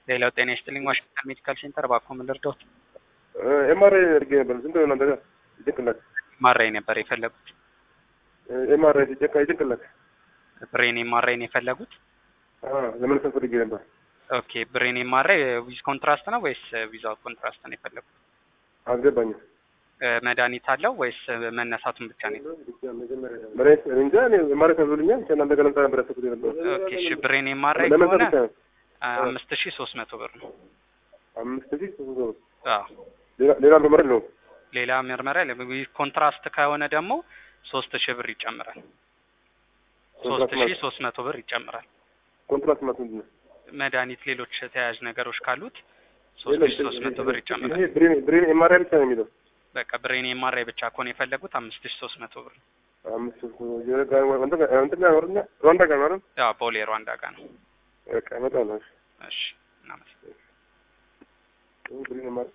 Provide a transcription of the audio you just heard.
ሌላው ጤና ይስጥልኝ ዋሽንግተን ሜዲካል ሴንተር እባክዎ ምን ልርዳዎት? ኤምአርአይ አድርጌ ነበር። ስንት ነው እናንተ ጋር ጭንቅላት? ማራይ ነበር የፈለጉት? ኤምአርአይ ሲጨቃ ጭንቅላት ብሬን ኤምአርአይ ነው የፈለጉት? ለመነሳት ፈልጌ ነበር። ኦኬ ብሬን ኤምአርአይ ዊዝ ኮንትራስት ነው ወይስ ዊዛውት ኮንትራስት ነው የፈለጉት? አልገባኝም። መድኃኒት አለው ወይስ መነሳቱን ብቻ ነው? መድኃኒት እንጃ እኔ ኤምአርአይ ተብሎልኛል። ብቻ እናንተ ጋር ለምጣ ነበር ያሰብኩት የነበረው። ኦኬ እሺ ብሬን ኤምአርአይ ለመነሳት ከሆነ ብቻ ነው። አምስት ሺህ ሶስት መቶ ብር ነው። አምስት ሺህ ሶስት መቶ ብር። አዎ ሌላ- ሌላ ምርመራ የለውም። ሌላ ምርመራ ዊዝ ኮንትራስት ከሆነ ደግሞ ሶስት ሺህ ብር ይጨምራል። ሶስት ኮንትራት ሺህ ማለት ሶስት መቶ ብር ይጨምራል። ኮንትራት ማለት ምንድን ነው? መድኃኒት ሌሎች ተያያዥ ነገሮች ካሉት ሶስት የለም፣ ሺህ ሶስት መቶ ብር ይጨምራል። ይሄ ብሬን ብሬን ኤምአርአይ ብቻ ነው የሚለው። በቃ ብሬን ኤምአርአይ ብቻ ከሆነ የፈለጉት አምስት ሺህ ሶስት መቶ ብር ነው። አምስት ሺህ ሶስት መቶ የሆነ ጋር እንትን ጋር እንትን ጋር ወርኛ ሩዋንዳ ጋር ነው አይደል? ያው ቦሌ ሩዋንዳ ጋር ነው። በቃ በጣም ነው። እሺ እናመሰግናለን። እሺ ብሬን ኤምአርአይ